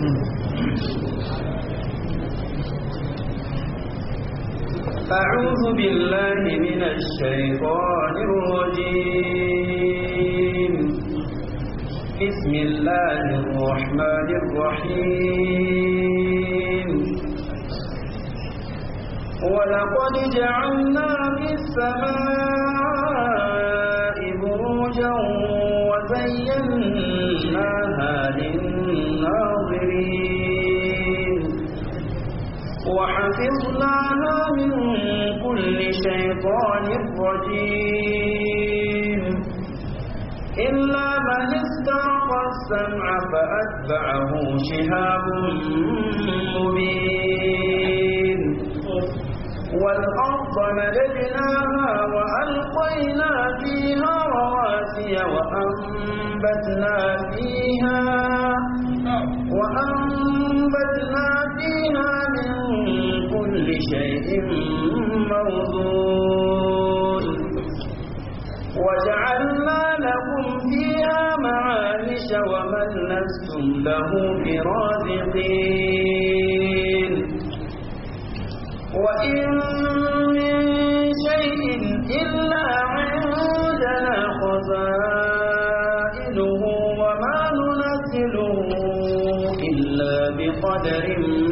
أعوذ بالله من الشيطان الرجيم بسم الله الرحمن الرحيم ولقد جعلنا في السماء بروجا وزيناها للناظرين وحفظناها من كل شيطان رجيم إلا من استعق السمع فأتبعه شهاب مبين والأرض مددناها وألقينا فيها رواسي وأنبتنا فيها وأنبتنا فيها من كل شيء موضوع وجعلنا لكم فيها معايش ومن لستم له برازقين وإن من شيء إلا عندنا خزائنه وما ننزله إلا بقدر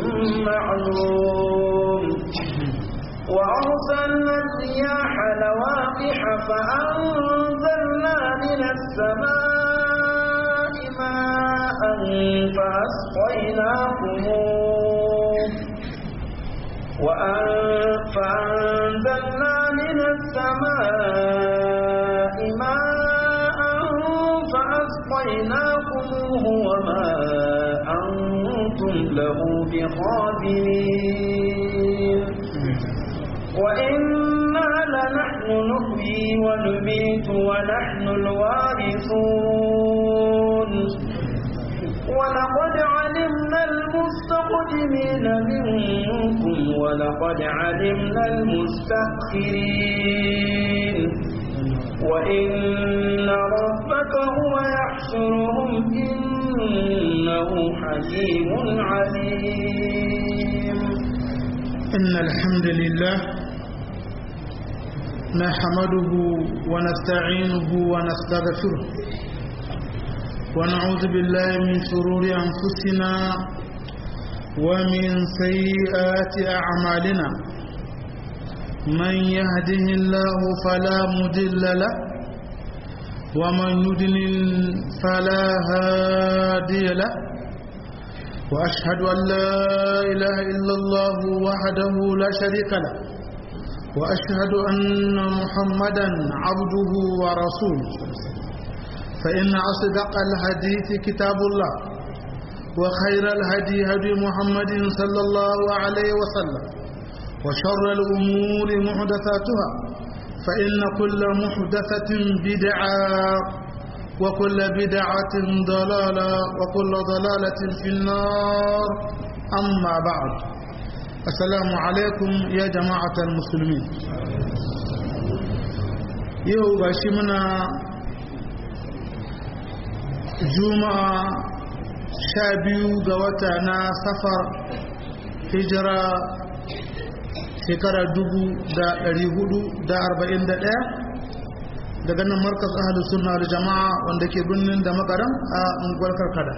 معلوم وأرسلنا الرياح لواقح فأنزلنا من السماء ماء فأسقيناكموه فأنزلنا من السماء ماء فأسقيناكموه وما أنتم له بخازنين وإنا لنحن نحيي ونميت ونحن الوارثون ولقد علمنا المستقدمين منكم ولقد علمنا المستأخرين وإن ربك هو يحشرهم إنه حكيم عليم إن الحمد لله نحمده ونستعينه ونستغفره ونعوذ بالله من شرور أنفسنا ومن سيئات أعمالنا من يهده الله فلا مضل له ومن يضلل فلا هادي له وأشهد أن لا إله إلا الله وحده لا شريك له وأشهد أن محمدا عبده ورسوله فإن أصدق الحديث كتاب الله وخير الهدي هدي محمد صلى الله عليه وسلم وشر الأمور محدثاتها فإن كل محدثة بدعة وكل بدعة ضلالة وكل ضلالة في النار أما بعد السلام عليكم يا جماعة المسلمين يو باشمنا juma'a sha biyu ga wata na safar hijira shekara dubu da ɗari hudu da arba'in da ɗaya daga nan markas ahalus sunna da jama'a wanda ke birnin da makaram a unguwar karkada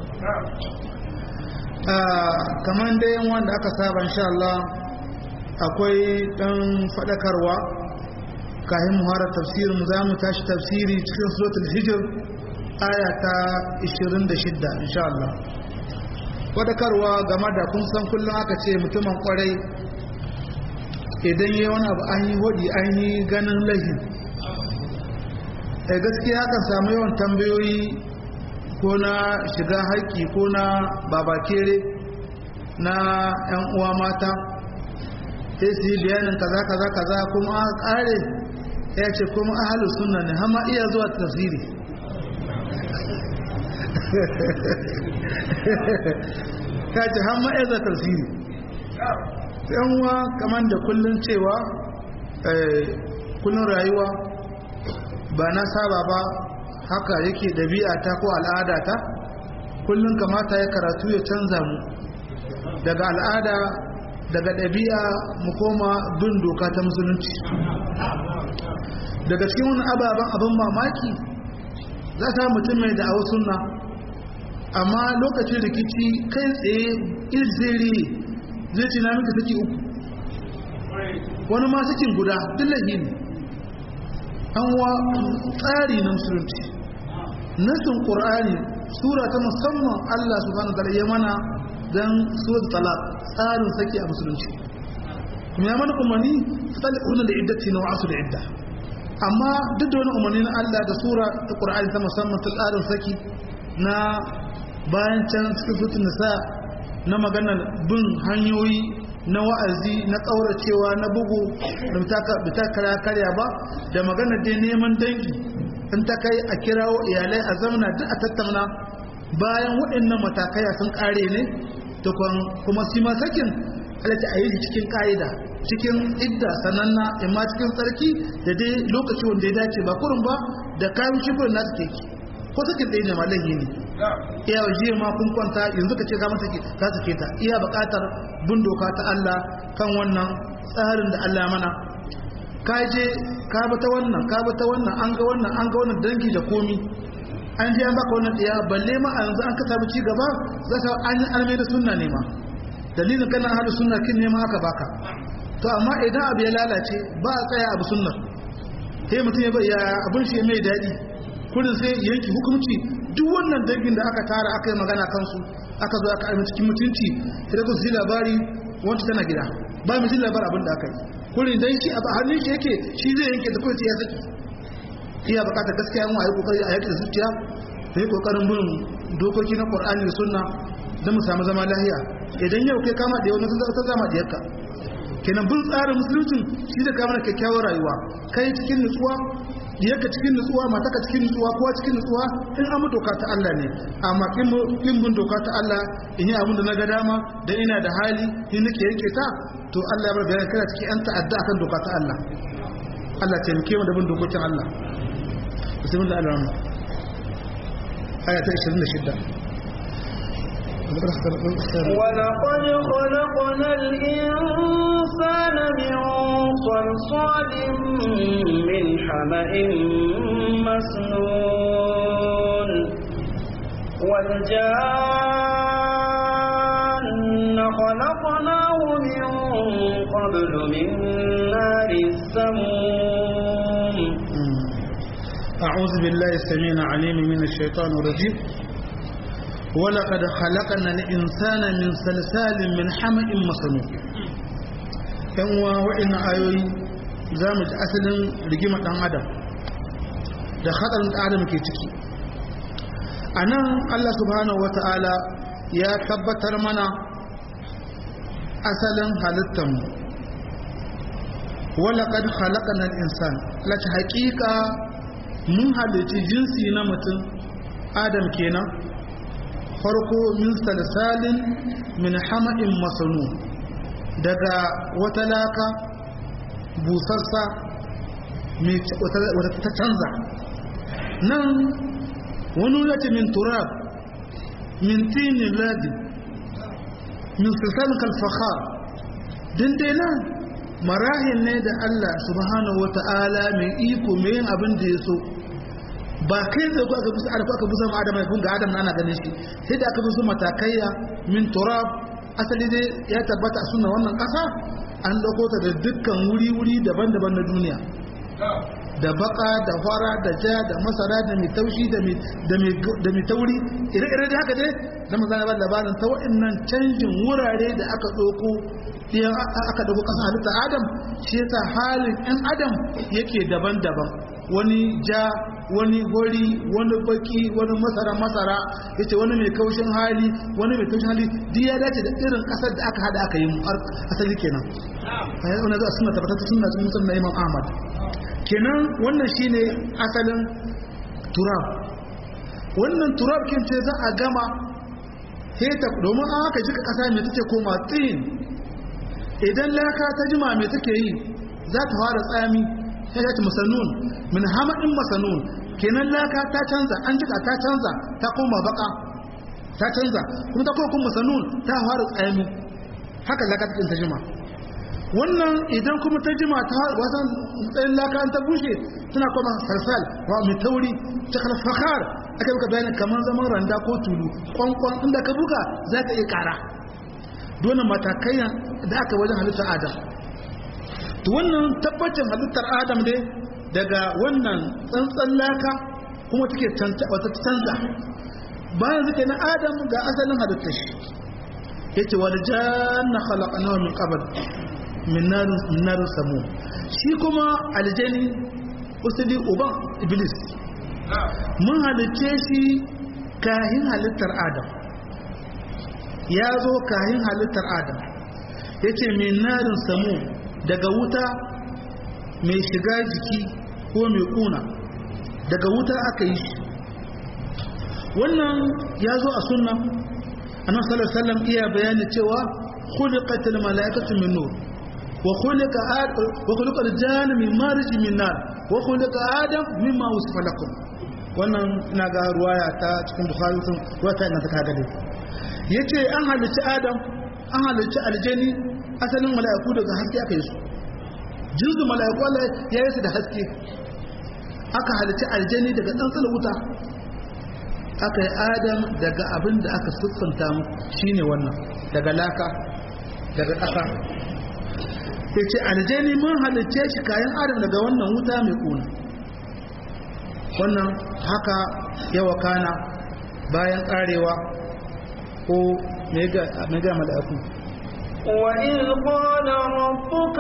kamar da yan wanda aka saba insha Allah akwai ɗan faɗakarwa kayan muharar tafsirin za mu tashi tafsiri cikin suratul hijir aya ta 26 insha Allah wadakarwa game da kun san kullum aka ce mutumin kwarai idan yi wani abu an yi hodi an yi ganin lahi a gaskiya kan samu yawan tambayoyi ko na shiga haƙƙi ko na babakere na 'yan uwa mata sai su yi bayanin kaza kaza kaza kuma a ƙare ya ce kuma ahalus sunna ne hama iya zuwa tafsiri ta ce har ma'aizar tafsiri yanwa kamar da kullum cewa kullum rayuwa ba na saba ba haka yake ɗabi'a ta ko al'ada ta kullum kamata ya karatu ya canza mu daga al'ada daga ɗabi'a mu koma bin doka ta musulunci daga cikin wani ababen abin mamaki za ta mutum mai da'awar sunna amma lokacin rikici kai tsaye irziri zai ce na mika saki uku wani ma sakin guda dillahi ne an wa tsari na musulunci nasin ƙur'ani sura ta musamman allah subhanahu wa ta'ala ya mana don surat talaq tsarin saki a musulunci kuma ya mana umarni tsali ƙurna da iddati na wa'asu da idda amma duk da wani umarni na allah da sura ta ƙur'ani ta musamman ta tsarin saki na bayan can cikin sutun nisa na maganar bin hanyoyi na wa'azi na ƙauracewa na bugu da ta kara karya ba da maganar dai neman dangi in ta kai a kirawo iyalai a zamana duk a tattauna bayan waɗannan matakaya sun ƙare ne kuma shi ma sakin halatta a yi cikin ƙa'ida cikin idda sananna imma cikin tsarki da dai lokaci wanda ya dace ba kurin ba da kayan shigar nasu keke ko sakin ɗaya ne ma laihi ne iya jiya ma kun kwanta yanzu ka ce ka masa ka sake ta iya buƙatar bin doka ta Allah kan wannan tsarin da Allah mana ka je ka bi ta wannan ka bi ta wannan an ga wannan an ga wannan dangi da komi an je an baka wannan ɗaya balle ma a yanzu an ka samu ci gaba za ka an yi almai da sunna ne ma dalilin kana hada sunna kin ne ma aka baka to amma idan abu ya lalace ba a tsaya abu sunnar sai mutum ya ya abin shi mai daɗi kurin sai yanki hukunci duk wannan dangin da aka tara aka yi magana kansu aka zo aka aimi cikin mutunci sai ku ji labari wanda tana gida ba mu ji labar abin da aka yi kurin dan shi a hannun shi yake shi zai yanke da kawai ya saki iya bukatar gaskiya mu a yi kokari a yaki da zuciya da yi kokarin bin dokoki na qur'ani da sunna don mu samu zama lahiya idan yau kai kama da yau na ta zama da yarka kenan bin tsarin musulunci shi da kama kyakkyawar rayuwa kai cikin nutsuwa diyarka cikin nutsuwa mataka cikin nutsuwa kowa cikin nutsuwa in an doka ta Allah ne amma in bin doka ta Allah in yi abin da na ga dama da ina da hali in nake yanke ta to Allah ya bar bayan kana cikin yan ta'adda akan doka ta Allah Allah taimake mu da bin dokokin Allah bismillah al-rahman aya ta 26 ولقد خلقنا الإنسان من صلصال من حمأ مسنون والجان خلقناه من قبل من نار السموم أعوذ بالله السميع العليم من الشيطان الرجيم ولقد خلقنا الإنسان من سلسال من حمأ مسنون yan uwa wa'annan ayoyi za mu ji asalin rigimar ɗan adam da hatsarin ɗan adam ke ciki a nan allah subhanahu wa ta'ala ya tabbatar mana asalin halittanmu walaƙad halaƙanar insan lati haƙiƙa mun halitti jinsi na mutum adam kenan farko min salsalin min hama'in masanu daga wata laka busarsa wata ta canza nan wani lati min turab min tinin ladi min salsalin kalfahar dindai nan marahin ne da Allah subhanahu wa ta'ala mai iko mai yin abin da ya so ba kai da aka busa aka aka busa ma adam kun ga adam na ana ganin shi sai da aka busa matakaiya min turab asali dai ya tabbata a sunna wannan kasa an dauko ta da dukkan wuri wuri daban-daban na duniya da baka da fara da ja da masara da mai taushi da mai da mai tauri ire-ire da haka dai da manzana ba labarin ta wa'annan canjin wurare da aka dauko idan aka dauko kasa halitta adam shi yasa halin ɗan adam yake daban-daban wani ja wani gori wani baki wani masara masara yace wani mai kaushin hali wani mai kaushin hali duk ya dace da irin kasar da aka hada aka yi asali kenan ayi wannan da sunna tabbata sunna sun mutum na Imam Ahmad kenan wannan shine asalin turab wannan turab kin ce za a gama heta domin an aka jika kasa mai take koma tsin idan laka ta jima mai take yi za ta fara tsami sai ta masanun min hamadin masanun kenan laka ta canza an jika ta canza ta koma baka ta canza kuma ta kuma kuma sanun ta fara tsayami haka laka ta jima wannan idan kuma ta jima ta wasan tsayin laka an ta bushe tana kuma salsal wa mai tauri ta kalfakar aka buka bayanin kamar zaman randa ko tulu kwankwan inda ka buga za ka iya kara dole matakai da aka wajen halittar adam to wannan tabbacin halittar adam ne daga wannan tsantsan laka kuma take wata canza bayan zuke na adam ga asalin halittar shi yace wal janna khalaqnahu min qabl min narin min narin samu shi kuma aljani usuli uban iblis mun halicce shi kahin halittar adam ya zo kahin halittar adam yace min narin samu daga wuta mai shiga jiki ko mai kuna daga wuta aka yi shi wannan ya zo a sunna annabi sallallahu alaihi wasallam iya bayani cewa khuliqatil malaikatu min nur wa khuliqa adam wa khuliqa al-jannu min marij min nar wa khuliqa adam mimma wasifa lakum wannan ina ga ruwaya ta cikin bukhari sun wata ina ta kaga dai yace an halicci adam an halicci aljani asalin mala'iku daga haske aka yi su jinsu mala'iku Allah ya yi su da haske aka halicci aljani daga tsantsan wuta aka yi adam daga abin da aka siffanta mu shine wannan daga laka daga ƙasa ya ce aljani mun halicce shi kayan adam daga wannan wuta mai kuna wannan haka yawa kana bayan ƙarewa ko mega mala'iku وإذ قال ربك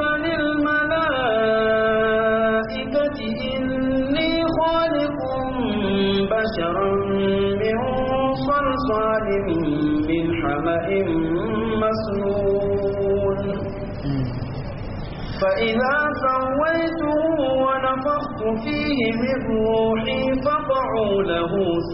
للملائكة إني خالق بشرا من صلصال من حمأ مسنون فإذا سويته ونفخت فيه من روحي فقعوا له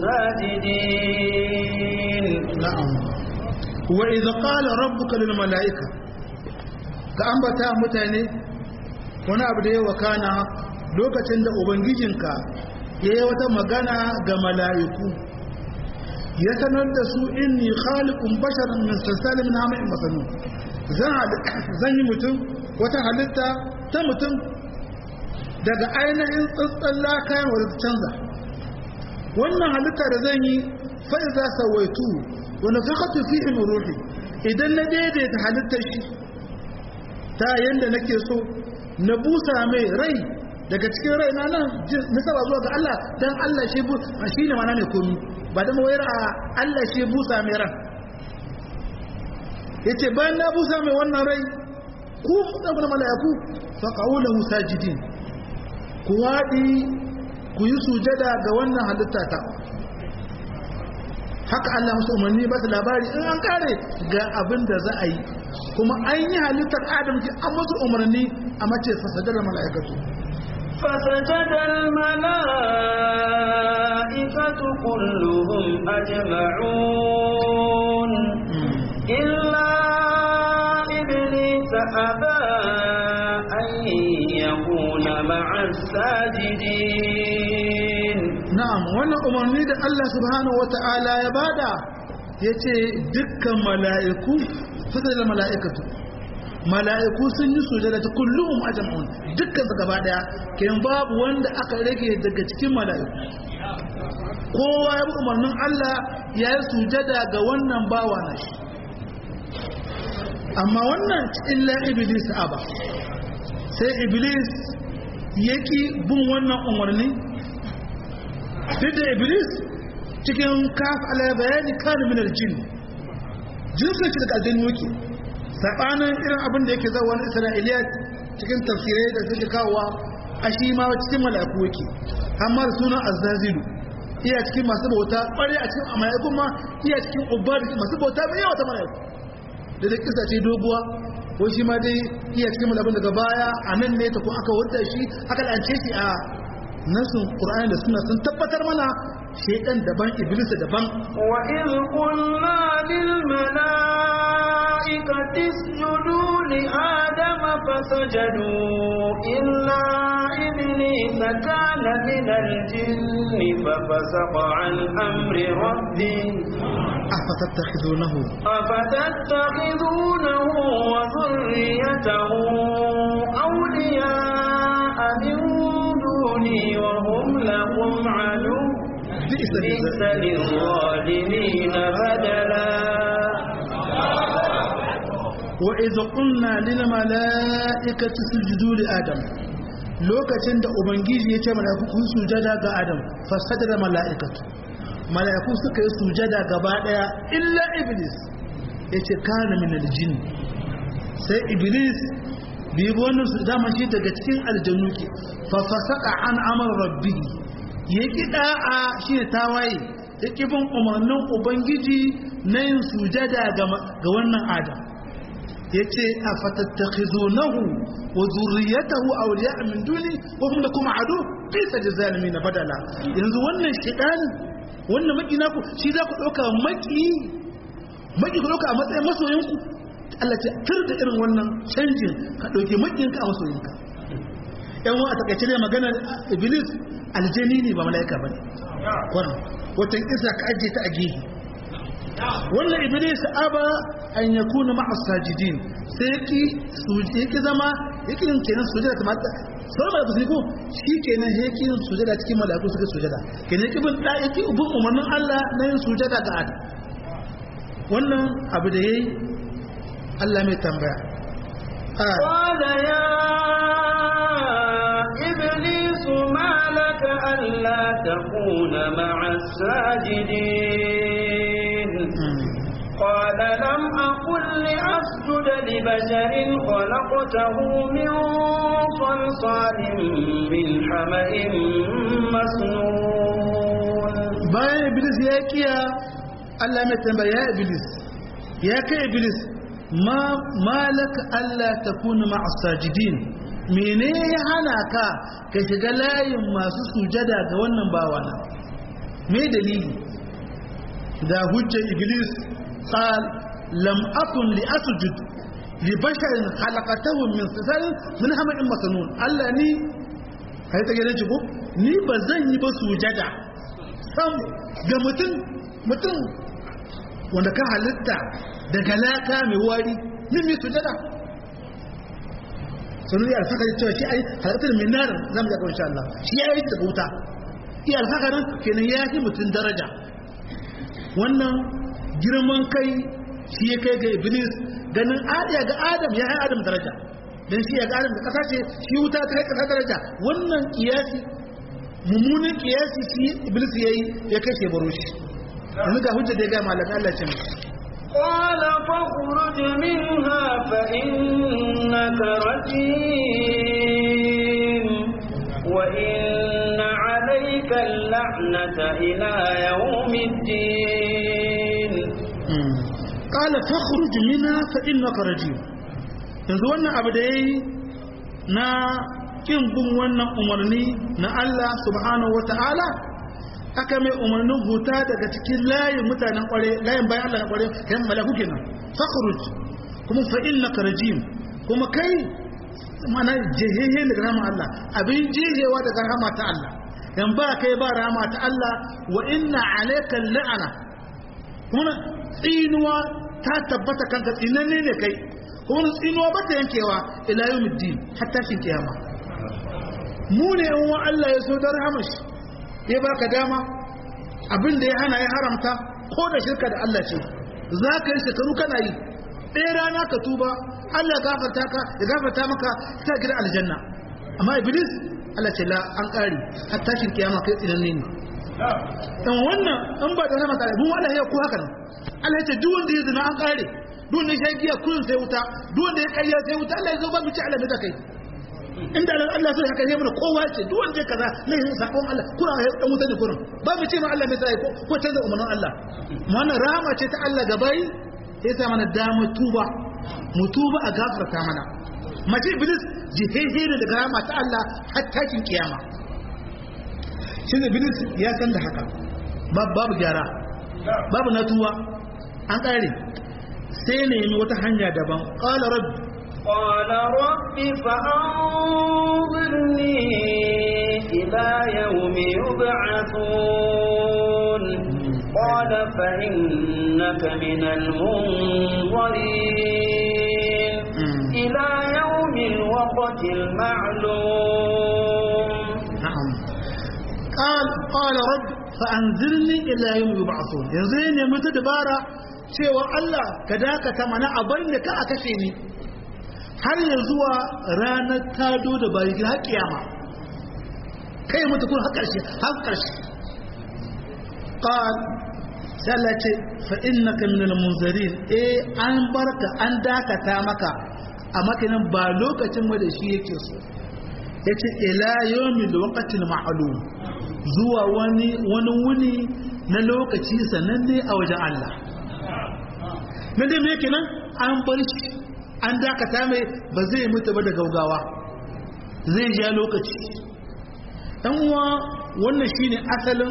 ساجدين نعم وإذا قال ربك للملائكة كأنبتا متاني wani abu da ya wakana lokacin da ubangijinka ya yi wata magana ga mala'iku ya sanar da su inni khaliqun basharan min salsalin min hama'in masanu zan yi mutum wata halitta ta mutum daga ainihin tsantsan lakayan wadda canza wannan halitta da zan yi fa'i za sawaitu wani fakatu fi min ruhi idan na daidaita halittar shi ta yadda nake so na busa mai rai daga cikin rai na nan nisaba zuwa ga Allah dan Allah shi bu shi ne mana ne komi ba da mawayar a Allah shi busa mai ran yace bayan na busa mai wannan rai ku daga mala'iku fa qawluhu sajidin ku wadi ku yi sujada ga wannan halitta ta haka Allah musu umarni ba su labari in an kare ga abin da za a yi kuma an yi halittar adam ki an musu umarni a mace fasadar mala'ikatu فسجد الملائكة كلهم أجمعون إلا إبليس أبى أن يكون مع الساجدين na'am wannan umarni da Allah subhanahu wata'ala ya bada yace dukkan mala'iku fasadar mala'ikatu mala'iku sun yi sujada ta kullum ajma'un dukkan su gaba daya kenan babu wanda aka rage daga cikin mala'iku kowa ya bi umarnin Allah ya yi sujada ga wannan bawa na shi amma wannan illa iblis aba sai iblis yaki bin wannan umarni duk da iblis cikin kaf ala bayani kana min aljin jinsin shi daga aljannu yake sabanin irin abin da yake zawa wani isra'iliya cikin tafsirai da suke kawowa a shi ma cikin mala'iku yake amma da sunan azzazilu iya cikin masu bauta ƙware a cikin mala'iku ma iya cikin ubbar masu bauta mai yawa ta mala'iku da da kisa ce doguwa ko shi ma dai iya cikin mala'ikun daga baya a nan ne ta ko aka wadda shi aka lance shi a nasin qur'ani da suna sun tabbatar mana shaytan daban iblis daban wa iz qulna lil malaikati isjudu li adama fasajadu illa iblis kana min al jinni fa fasaqa an amri rabbih أفتتخذونه أفتتخذونه وذريته أولياء من دوني وهم لكم عدو بئس بئس الجزاء للظالمين بدلا وإذ قلنا للملائكة اسجدوا لآدم lokacin da ubangiji ya ce mala'iku kun sujada ga adam fasada mala'ikatu mala'iku suka yi sujada gaba daya illa iblis ya ce kana min aljin sai iblis bi wannan su dama shi daga cikin aljanu ke fa fasaka an amar rabbi ya ki da'a shi ne tawaye ya ki bin umarnin ubangiji na yin sujada ga ga wannan adam yace afatattakhizunahu wa zurriyatahu awliya min duni wa hum lakum adu fi sajzalimin badala yanzu wannan shedani wannan makina ku shi za ku dauka maki maki ku dauka a matsayin masoyinku Allah ce tur da irin wannan canjin ka dauke makinka a masoyinka yan wa a takaice ne magana iblis aljani ne ba mala'ika bane kwarin wata isa ka ajiye ta a gehe wannan iblis aba an yakuna ma'a sajidin sai yaki yaki zama yaki yin kenan sujada ta mata sai ma ku ko shi kenan yaki yin sujada cikin malaiku suka sujada kenan yaki bin da yaki ubun umarnin Allah na yin sujada ga Adam wannan abu da yayi Allah mai tambaya قال يا إبليس ما لك ألا تكون مع الساجدين قال لم أقل لأسجد لبشر خلقته من صلصال من حمأ مسنون bayan iblis ya kiya Allah mai tambaya ya iblis ya kai iblis ma malaka Allah takuna ma'a sajidin mene ya hana ka ka shiga layin masu sujada ga wannan bawana me dalili da hujjar iblis قال لم أكن لأسجد لبشر خلقته من صلصال من حمأ مسنون Allah ni kai ta gidan ko ni ba zan yi ba sujada sam ga mutum mutum wanda ka halitta daga laka mai wari ni mai sujada sanu ya alfaka cewa shi ai halittar min nar zamu ga insha Allah shi ya yi da wuta iya alfakarin kenan ya fi mutum daraja wannan girman kai shi ya kai ga iblis ganin adiya ga adam ya yi adam daraja don shi ya ga adam da kasa ce shi wuta ta kai kasa daraja wannan kiyasi mummunan kiyasi shi iblis ya yi ya kai shi baro shi yanzu ga hujja da ya ga malam Allah ce قال فاخرج منها فإنك رجيم وإن عليك اللعنة إلى يوم الدين qala fakhruj minha fa innaka rajim yanzu wannan abu da yayi na kin bin wannan umarni na Allah subhanahu wataala aka mai umarnin huta daga cikin layin mutanen kware layin bayan Allah na kware kan malaku kenan fakhruj kuma fa innaka rajim kuma kai mana jehehe daga rahama Allah abin jehewa daga rahama ta Allah dan ba kai ba rahama ta Allah wa inna alayka la'ana kuma tsinuwa ta tabbata kanka tsinanne ne kai kuma tsinuwa ba ta yankewa ila yau muddin har tashin kiyama mu ne yan wa Allah ya so da rahamashi ya baka dama abin da ya hana ya haramta ko da shirka da Allah ce za ka yi shekaru kana yi ɗaya rana ka tuba Allah ya gafarta ka ya gafarta maka ta gidan aljanna amma iblis Allah ce la an ƙari har tashin kiyama kai tsinanne ne dan wannan an ba da nama kare mun Allah ya ku haka nan Allah ya ce duk wanda ya zina an kare duk wanda ya giya kullun sai wuta duk wanda ya kayya sai wuta Allah ya zo ba mu ci Allah da kai inda Allah sai haka ne mun kowa ce duk wanda ya kaza ne yin sakon Allah kuna ya dan wuta ne kurin ba mu ce ma Allah mai sai ko ko canza umarnin Allah mu wannan rahama ce ta Allah gabai ya sa mana dama tuba mu tuba a gafarta mana mace iblis jihehe ne daga rahama ta Allah har takin kiyama shi ne bilis ya san da haka babu gyara babu natuwa an ƙare sai ne yi wata hanya daban ƙala rabbi قال رب فأنظرني إلى يوم يبعثون قال قال فإنك من المنظرين إلى يوم الوقت المعلوم نعم قال قال رب فأنزلني إلى يوم يبعثون yanzu ya nemi ta dabara cewa Allah ka dakata mana abin da ka a kashe ni har ya zuwa ranar tado da bayi har kiyama kai mutu kun har karshe har karshe qal sai Allah ce fa innaka minal munzirin eh an barka an dakata maka a makanin ba lokacin da shi yake so yace ila yawmil waqtil ma'lum zuwa wani wani wuni na lokaci sananne a wajen Allah nan dai me kenan an bar shi an dakata mai ba zai mutu ba da gaugawa zai ja lokaci dan uwa wannan shine asalin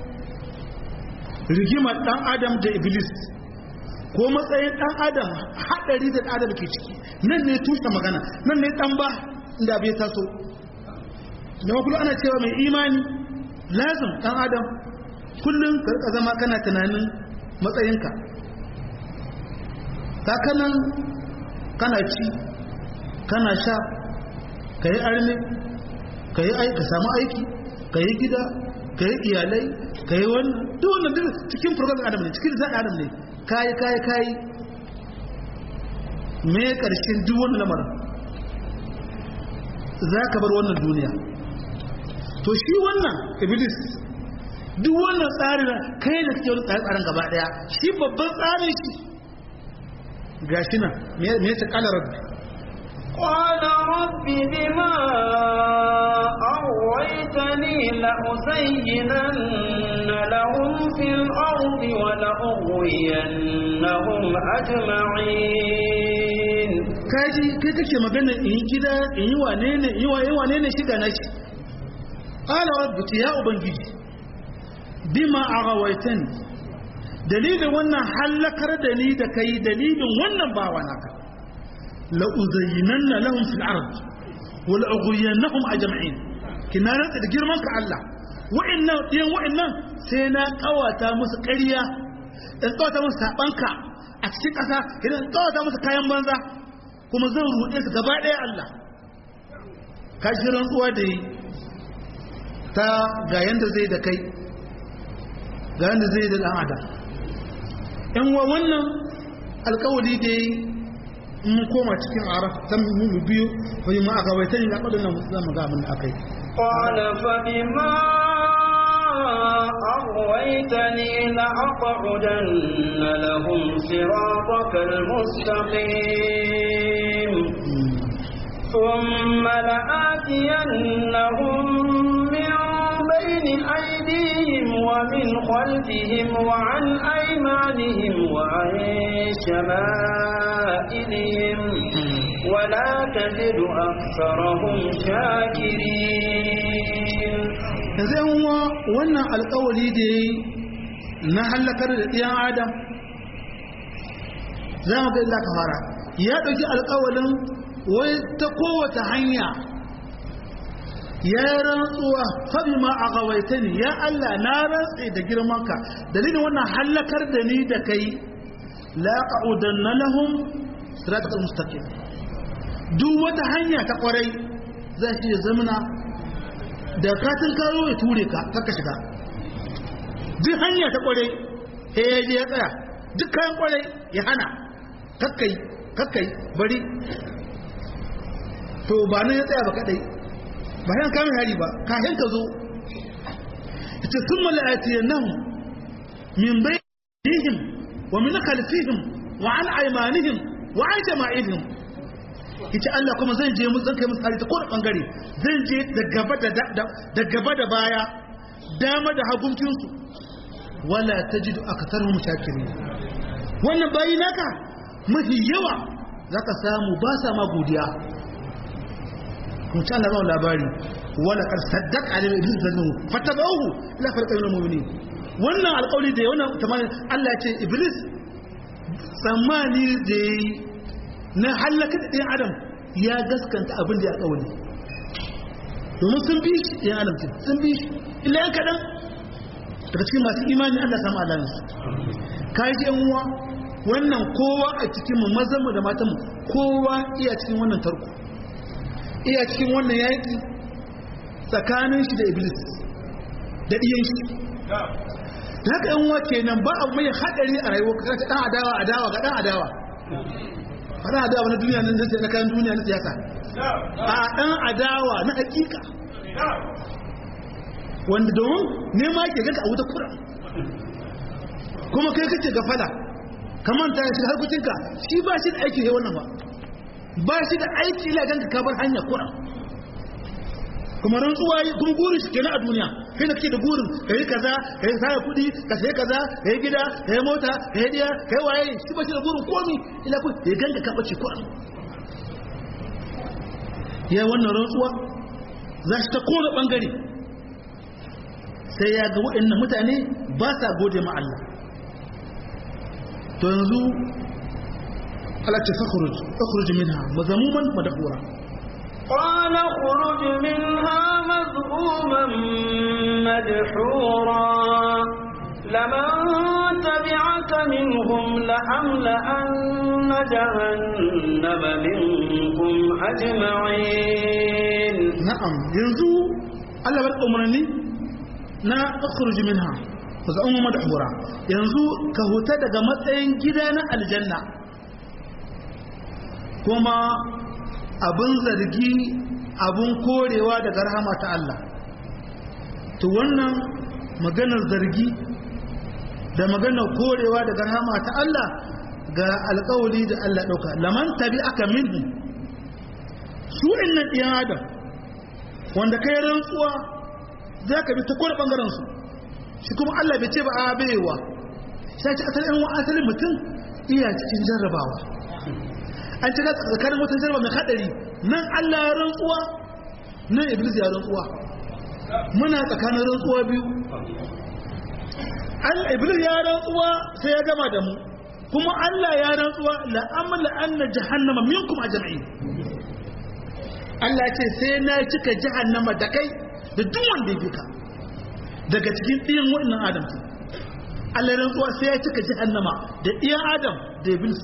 rigimar dan adam da iblis ko matsayin dan adam hadari da adam ke ciki nan ne tushe magana nan ne dan ba inda bai taso da kullum ana cewa mai imani lazim dan adam kullum ka zama kana tunanin matsayinka kakanan kana ci kana sha ka yi arme ka yi ka samu aiki ka yi gida ka yi iyalai ka yi wani duwannan duk cikin program adam ne cikin zaɗa adam ne kayi kayi kayi me ƙarshen duk wani lamarin za ka bar wannan duniya to shi wannan iblis duk wannan tsarin kai da suke wani tsare-tsaren gaba ɗaya shi babban tsarin shi gashi nan me ya ce kala rabbi قال رب بما أغويتني لأزينن لهم في الأرض ولأغوينهم أجمعين kaji kai kake magana in yi gida in yi wane ne in yi wane ne shiga na shi qala rabbi ya ubangiji bima aghawaitani dalilin wannan hallakar da ni da kai dalilin wannan bawa naka la uzayyinanna lahum fil ard wa la ughwiyannahum ajma'in kina rantsa da girman ka Allah wa'annan diyan wa'annan sai na kawata musu ƙarya in kawata musu sabanka a cikin ƙasa idan kawata musu kayan banza kuma zan ruɗe su gaba ɗaya Allah ka ji rantsuwa da yi ta ga yanda zai da kai ga yanda zai da ɗan adam yan wa wannan alkawali da yi mun koma cikin araf ta mu biyu wani ma aka bai tani na kwadin nan zama ga abin da aka yi قال فبما أغويتني لأقعدن لهم صراطك المستقيم ثم لآتينهم من بين أيديهم ومن خلفهم وعن أيمانهم وعن شمائلهم ولا تجد أكثرهم شاكرين yanzu yan uwa wannan alkawali da ya yi na hallakar da ɗiyan adam za mu ga illa ka fara ya ɗauki alkawalin wai ta kowace hanya ya rantsuwa fabi ma a gawaita ni ya Allah na rantse da girmanka dalilin wannan hallakar da ni da kai la qa'udanna lahum siratal mustaqim duk wata hanya ta kwarai za shi ya zamana da katin karo ya ture ka kaka shiga duk hanya ta kwarai sai ya je ya tsaya duk kayan kwarai ya hana kakkai kakkai bari to ba nan ya tsaya ba kadai ba yan kamin hari ba kafin ka zo ita sun mala'atiyar nan min bayanihim wa min khalfihim wa an aymanihim wa an jama'ihim ita Allah kuma zan je musu zan kai musu hari ta kowane bangare zan je da gaba da da gaba da baya dama da haguncin su wala tajidu akatharuhum shakirin wannan bayi naka mafi yawa zaka samu ba sa ma godiya kun ci Allah zama labari wala kar saddaq alim iblis zannu fatabahu ila farqa min mu'minin wannan alƙawari da wannan tamamin Allah ya ce iblis tsammani da na halaka da ɗan adam ya gaskanta abin da ya ƙawari domin sun bi shi ɗan adam sun bi shi illa yan kaɗan daga cikin masu imani Allah samu alaminsu ka ji yan uwa wannan kowa a cikin mu mazan mu da matan mu kowa iya cikin wannan tarko iya cikin wannan yaki tsakanin shi da iblis da diyan shi da haka yan uwa kenan ba abu mai hadari a rayuwa ka ta dan adawa adawa ga dan adawa fara adawa na duniya nan sai na kayan duniya na siyasa a dan adawa na hakika wanda domin nema ke ganka a wuta kura kuma kai kace gafala kamar ta shiga harkokinka shi ba shi da aiki ne wannan ba ba shi da aiki ila ganka ka bar hanya kura kuma rantsuwa yi kuma gurin shi kenan a duniya kai da kake da gurin ka yi kaza ka yi saya kuɗi ka sai kaza ka yi gida ka yi mota ka yi diya ka yi waye shi ba shi da gurin komi ila ku ya ganka ka bace kura ya wannan rantsuwa za shi ta kowane bangare sai ya ga waɗannan mutane ba sa gode ma Allah to yanzu Allah ce fakhruj fakhruj minha mazamuman madhura قال اخرج منها مذءوما مدحورا لمن تبعك منهم لأملأن جهنم منكم أجمعين na'am yanzu Allah bar umarni na fakhruj minha mazamuman madhura yanzu ka huta daga matsayin gida na aljanna kuma abin zargi abin korewa daga rahama ta Allah to wannan maganar zargi da maganar korewa daga rahama ta Allah ga alƙawali da Allah ɗauka laman tabi aka minhu su innan ɗiyan adam wanda kai rantsuwa za ka bi ta kowane ɓangaren su shi kuma Allah bai ce ba a baiwa sai ce asalin asalin mutum iya cikin jarrabawa an ci tsakanin wata jarba mai hadari nan Allah ya rantsuwa nan Iblis ya rantsuwa muna tsakanin rantsuwa biyu Allah Iblis ya rantsuwa sai ya gama da mu kuma Allah ya rantsuwa la amla anna jahannama minkum ajma'in Allah ce sai na cika jahannama da kai da duk wanda ya bika daga cikin ɗiyan wannan Adam Allah ya rantsuwa sai ya cika jahannama da ɗiyan Adam da Iblis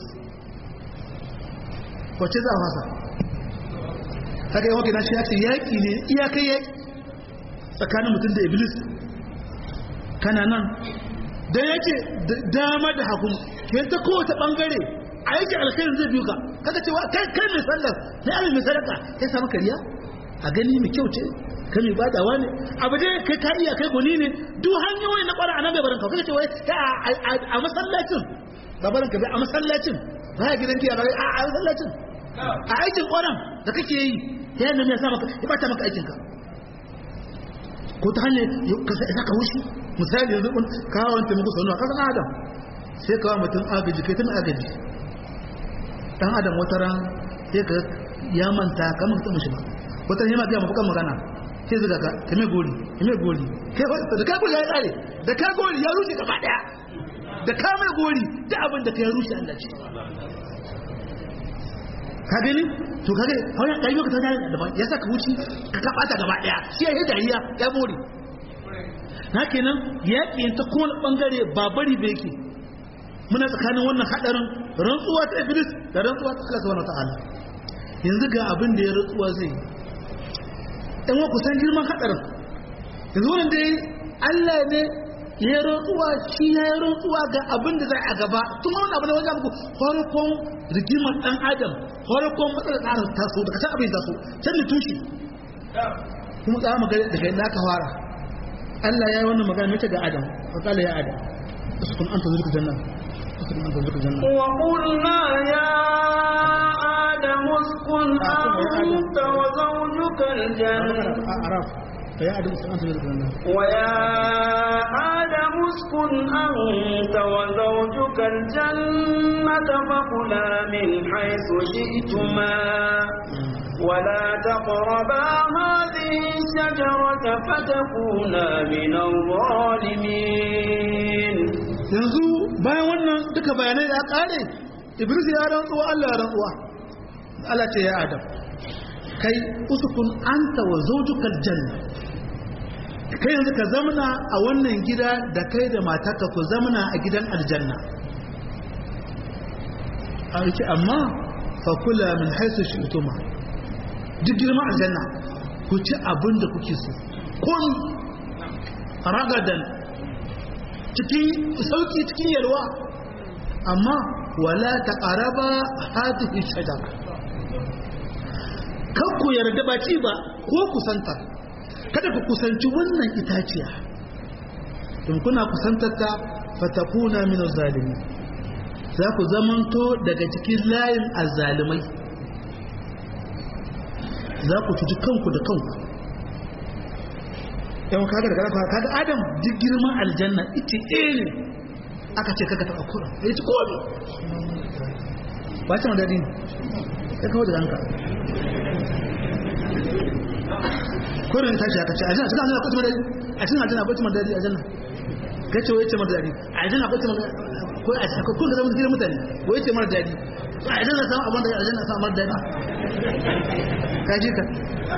wace za a fasa haka yi wakil nashi ya ce yaƙi ne iyakai yaƙi tsakanin mutum da iblis kana nan don yake dama da hakun ke ta kowace ɓangare a yake alkhairin zai biyu ka kaga cewa kai kai mai sallar na abin mai sadaka ya samu kariya a gani mai kyau ce kai mai badawa ne abu dai kai ka iya kai goni ne duk hanyoyi na ƙwara a nan bai baranka kaga cewa a masallacin ba baranka bai a masallacin ba ya gidan giya ba a masallacin a aikin ƙwaron da kake yi ta yadda ya sa maka ya bata maka aikinka ko ta hanyar ka saka wushi misali yanzu kun kawo wani taimako sau nawa kasan adam sai kawo mutum agaji kai tun agaji dan adam wata ran sai ka ya manta kamar ka taɓa shi ba wata ran yana biya mafi kan magana sai zuga ka ka mai gori ka mai gori da ka gori ya tsare da ka gori ya rushe gaba daya da ka mai gori da abin da ka ya rushe Allah ce ka gani to kage hauya dai ka tada da ya saka wuci ka ka bata gaba daya shi ya dariya ya more na kenan yaki ta kowane bangare ba bari ba yake muna tsakanin wannan hadarin rantsuwa ta iblis da rantsuwa ta Allah subhanahu wataala yanzu ga abin da ya rantsuwa zai dan wa kusan girman hadarin yanzu wannan dai Allah ne ya rantsuwa shi ya yi rantsuwa ga abin da zai a gaba tun wani abu da wajen muku farkon rigimar dan adam farkon matsalar tsarin taso daga can abin taso can da tushe kuma tsara magana daga yadda aka fara Allah ya yi wannan magana mace ga adam fakala ya adam uskun anta zurka janna uskun anta zurka janna وقلنا يا آدم اسكن أنت وزوجك الجنة araf ya adam uskun anta zurka janna ويا آدم اسكن أنت وزوجك الجنة فكلا من حيث شئتما ولا تقربا هذه الشجرة فتكونا من الظالمين yanzu bayan wannan duka bayanai ya kare iblis ya rantsuwa Allah ya rantsuwa Allah ce ya adam kai usukun anta wa zawjukal janna kai yanzu ka zamana a wannan gida da kai da matarka ku zamana a gidan aljanna a yake amma fakula min haisu shi utuma duk girman aljanna ku ci abin da kuke so kun ragadan cikin sauki cikin yalwa amma wala ta ƙaraba hadihi shajara kan ku yarda ba ci ba ko kusanta kada ku kusanci wannan itaciya in kuna kusantar ta fatakuna min zalimi za ku zamanto daga cikin layin azzalimai za ku cuci kanku da kanku yawan kaga da kaga kaga adam duk girman aljanna ita ɗaya ne aka ce kaga taɓa kura ya ci komi ba ce madadi ne ya kawo da ranka kurin tashi aka ce aljanna cikin aljanna kwacin madadi a cikin aljanna kwacin madadi aljanna kace wai ce madadi aljanna kwacin madadi ko a cikin kun da zama gidan mutane wai ce mara dadi a aljanna samu abin da aljanna samu mara dadi ka ji ka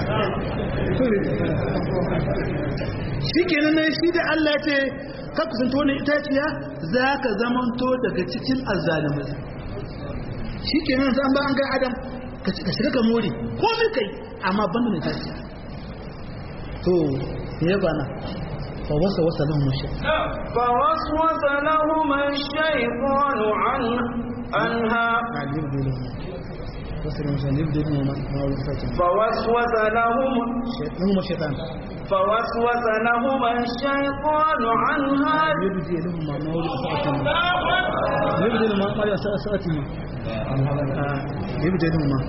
shi kenan ne shi da Allah ce ka kusanta wannan itaciya za ka zamanto daga cikin azzalimai shi kenan zan ba an ga adam ka shiga ka more ko mai kai amma banda mai itaciya to ya bana fa wasa wasa lahum shaytan فوسوس لهما الشيطان عن عنها فوسوس لهم لهم الشيطان فوسوس لهما الشيطان عنها يبدي لهم ما يبدي لهم ما يسأتهم يبدي لهم ما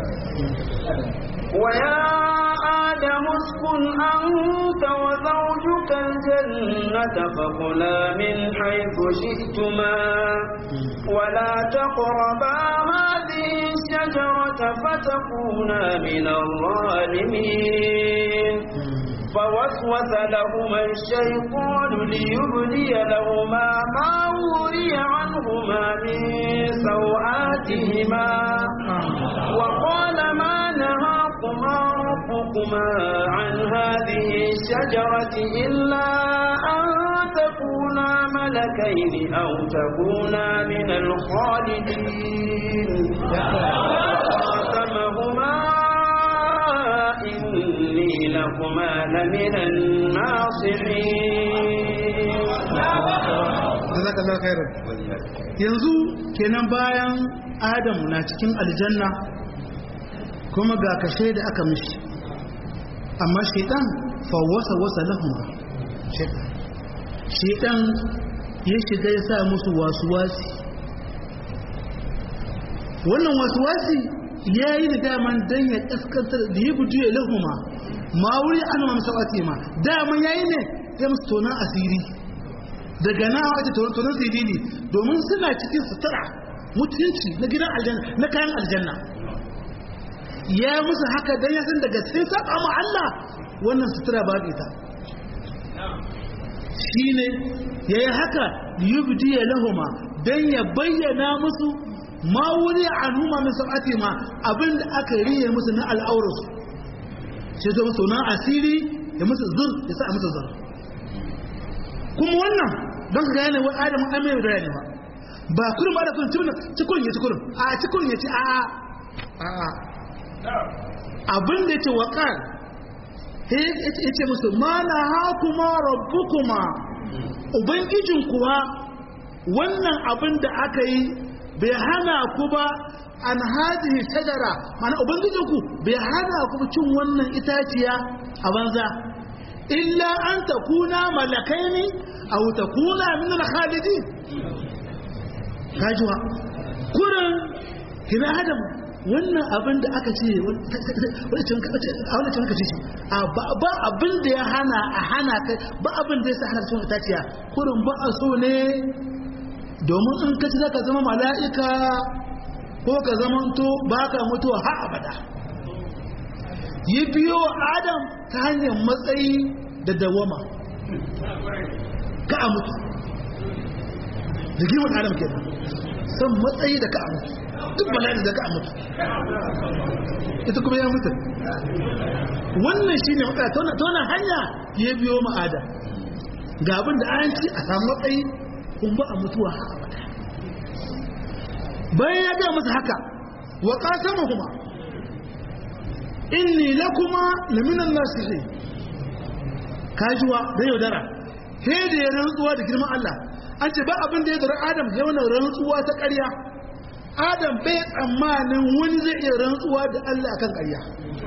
ويا آدم اسكن أنت وزوجك الجنة فكلا من حيث شئتما ولا تقربا هذه الشجرة فتكونا من الظالمين فوسوس لهما الشيطان ليبدي لهما ما وري عنهما من سوآتهما وقال ما نهاكما ربكما عن هذه الشجرة إلا أن تكونا ملكين أو تكونا من الخالدين فقاسمهما إني لكما لمن الناصحين jazakallahu khairan yanzu kenan bayan adam na cikin aljanna kuma ga kashe da aka mishi amma shaitan fawwasa wasa lahum shaitan shaitan ya shiga ya sa musu wasuwasi wannan wasuwasi ya yi da daman dan ya kaskantar da ya buju ya lahuma ma wuri an ma musawati ma daman yayi ne ya musu tonan asiri daga na wace tonon sirili domin suna cikin sutura mutunci na gidan aljanna na kayan aljanna ya musu haka dan ya san daga sai saba ma Allah wannan sutura babu ita shine yayi haka yubdi lahuma dan ya bayyana musu ma wuri anuma min sabati ma abinda aka riye musu na al'aurus sai zo musu na asiri ya musu zur ya sa musu zur kuma wannan don ka gane wani adamu an mai bayani ba ba kurin ba da kurin cikin ya ci kurin a cikin ya ci a a abin da ya ce waƙar ya ce musu ma na hakuma rabbukuma ubangijin kuwa wannan abin da aka yi bai hana ku ba an hadihi shajara mana ubangijinku bai hana ku cin wannan itaciya a banza illa an takuna malakai ne aw takuna min al-khalidin kajuwa kurin kina adam wannan abin da aka ce wancan ka ce a ba abin da ya hana a hana kai ba abin da ya sa hana cin itaciya kurin ba a so ne domin in ka ci zaka zama mala'ika ko ka zamanto ba ka mutuwa har abada yi biyo adam ta hanyar matsayi da dawama ka a mutu da girman adam kenan san matsayi da ka a mutu duk bala'i da ka a mutu ita kuma ya mutu wannan shi ne matsaya ta wannan hanya ya biyo ma'ada ga abin da an ci a samu matsayi kun ba a mutuwa ha abada bayan ya gaya masa haka wa kasama kuma inni lakuma laminan nasihin kajuwa da yaudara sai da ya rantsuwa da girman Allah an ce ba abin da ya zara Adam ya wani rantsuwa ta ƙarya Adam bai tsammanin wani zai iya rantsuwa da Allah akan ƙarya